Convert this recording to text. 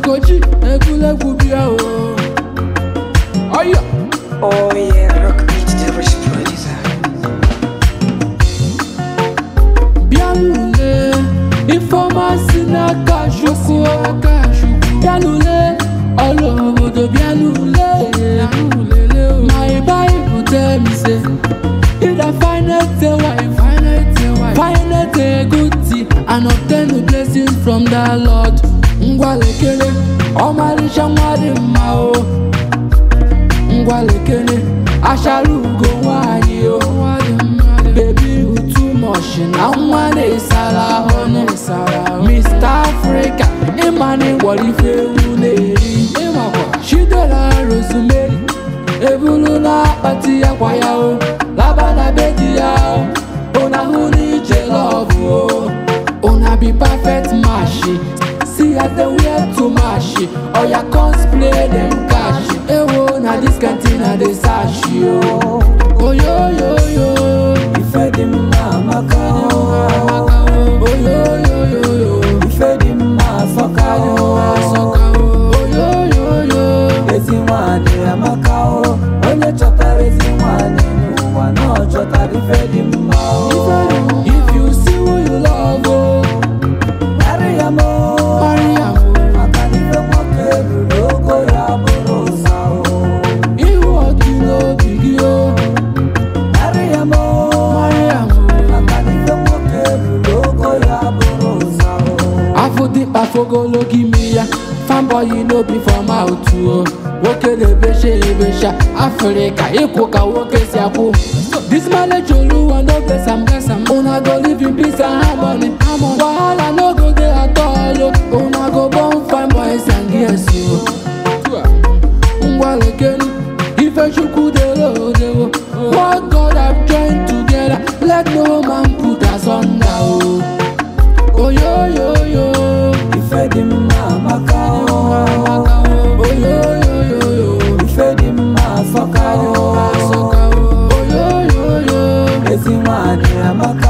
Okochi egwuregwu bịa o ọyọ Oh yeah, rock beat the rich producer. bịa n'ule ifeọma si n'aka chukwu bịa n'ule ọrụ obodo bịa n'ule my bible tell me say either finite a wife finite a good tea and obtain a blessing from the lord ngwalekere ọmarịcha nwa dị mma o ngwalekere achara ugo nwanyị o bebi utu mọshi na nwa na-esara ahụ Mr. Africa ịmana ịgwọrọ ife ewu na-eri chidera rosemary ebulu na-akpati ya kwa ya o laba na be di ya o una hụ na ije lọvụ o una be perfect match see as dem wear too much oya cosplay dem cash ewo na dis canteen i dey search o oyoyoyo Ife dị mma amaka oyoyoyo Ife dị mma asọka oyoyoyo Ezi nwanyị amaka o Onye chọtara ezi nwanyị n'ụwa na ọ chọtara ife dị mma o if you see who you love o Marry ya mo marry am o. Maka na ife nwoke ruru ogo ya bụrụ ụsa o ihu ọdị n'obi gị o Marry ya mo marry am o. Maka na ife nwoke ruru ogo ya bụrụ ụsa o afụ dịkpa fogologo imi ya fanboy no be for mouth o nwoke na-ebecha ebecha afrịka ịkwụ ka nwoke si akwụ this marriage oluwa no bless am bless am una go live in peace and harmony wahala no go dey at all o una go born fine boys and girls o ngwalekenu ifechukwu dere odewo what god have joined together let no man put asunder o oyoyoyo. Ife dị mma amaka o oyoyoyo. Ife dị mma asọka o oyoyoyo. Ezi nwanyị amaka